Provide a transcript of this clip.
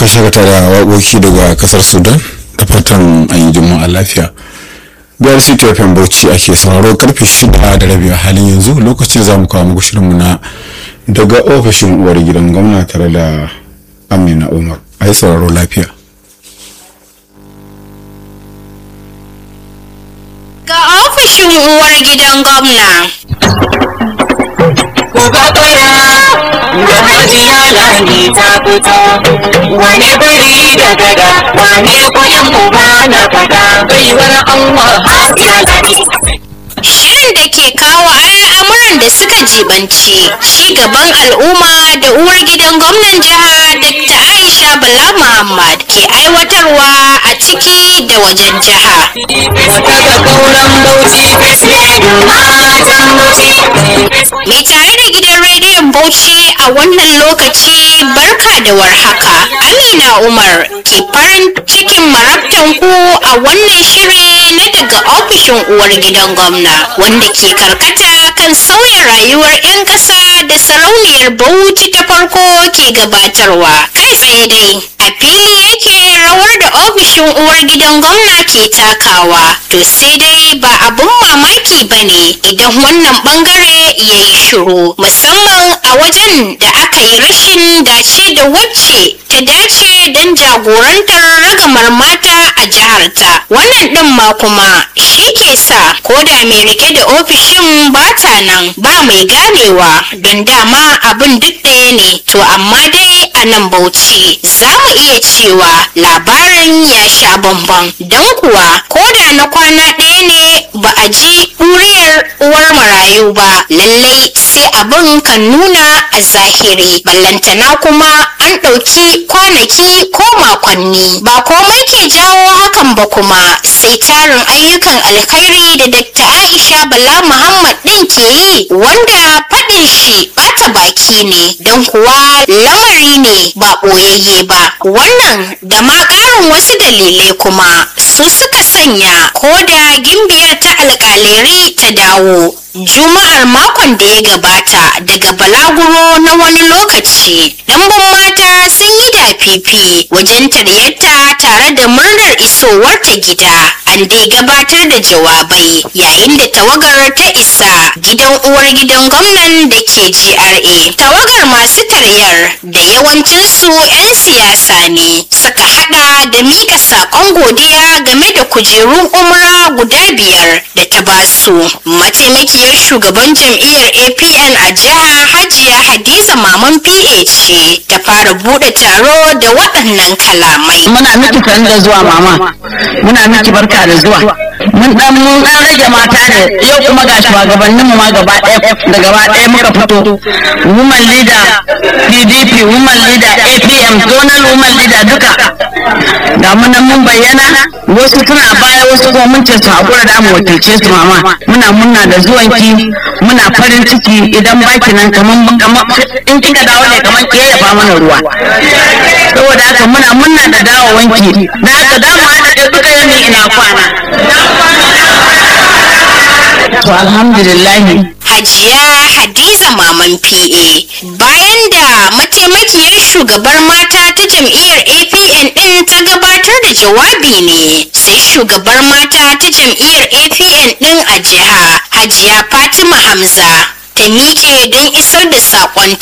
shakata da waƙoƙi daga ƙasar sudan da fatan an yi juma'a lafiya biyar city of bauchi ake sauraro karfe shida da rabi a halin yanzu lokacin za mu kawo muku shirinmu na daga ofishin uwar gidan gwamna tare da amina umar a yi sauraro lafiya ga ofishin uwar gidan gwamna ku ga fara da hajiya lami ta fito wane bari da gada wane kuyan uba na fada baiwar Allah hajiya lami Shirin da ke kawo al'amuran da suka jibanci ci gaban al'umma da uwar gidan gwamnan jiha Dr. Aisha Bala Muhammad ke aiwatarwa a ciki da wajen jiha. daga kauran bauchi fesledu matan bauchi Mai tare da gidan rediyon Bauchi a wannan lokaci barka da warhaka. Amina Umar ke farin cikin marabtan ku a wannan shiri na daga ofishin uwar gidan gwamna wanda ke karkata kan sauya rayuwar 'yan ƙasa da sarauniyar Bauchi ta farko ke gabatarwa. Kai tsaye dai a fili yake rawar da ofishin uwar gidan gwamna ke takawa to sai dai ba abun mamaki ba ne idan wannan bangare ya yi shiru musamman a wajen da aka yi rashin dace da wacce ta dace don jagorantar ragamar mata a jiharta wannan din ma kuma shi ke sa ko da mai rike da ofishin ba ta nan ba mai ganewa don dama abin duk ɗaya ne to amma dai a nan bauchi za mu iya cewa labarin ya sha bamban don kuwa ko da na kwana ɗaya ne ba a ji ɗuriyar uwar marayu ba lallai sai abin kan nuna a zahiri ballantana kuma an ɗauki kwanaki ko makonni ba komai ke jawo hakan ba kuma sai tarin ayyukan alkhairi da Dr. Aisha Bala Muhammad ɗin ke yi wanda faɗin shi ɓata baki ne don kuwa lamari ne ba ɓoyayye ba wannan da ma ƙarin wasu dalilai kuma su suka sanya ko da gimbiyar ta alƙaleri ta dawo Juma'ar makon da ya gabata daga balaguro na wani lokaci, ɗanbin mata sun yi dafifi wajen taryarta tare da murnar isowarta gida. An dai gabatar da jawabai yayin da tawagar ta isa gidan uwar gidan gwamnan da ke GRA. Tawagar masu taryar da yawancinsu 'yan siyasa ne suka hada da mika saƙon godiya game da kujerun umra guda biyar da ta basu. Mataimakiyar shugaban jam'iyyar APN a jiha Hajiya Hadiza Maman PA ce ta fara bude taro da waɗannan kalamai. muna miki san da zuwa mama muna miki barka da zuwa mun dan mun dan rage mata da yau kuma ga shugabannin mu ma gaba ɗaya da gaba ɗaya muka fito woman leader PDP woman leader APM zonal woman leader duka ga mu nan mun bayyana wasu suna baya wasu kuma mun ce su hakura da mu wakilce su mama muna muna da zuwanki muna farin ciki idan baki nan kaman kaman in kika dawo ne kaman ke yafa mana ruwa saboda haka muna muna da dawowanki na haka da mu haɗa da duka yami ina kwana to alhamdulillah Hajiya Hadiza Maman PA bayan da mataimakiyar shugabar mata ta jam'iyyar APN ɗin ta gabatar da jawabi ne sai shugabar mata ta jam'iyyar APN ɗin a jiha Hajiya Fatima Hamza ta miƙe don isar da saƙonta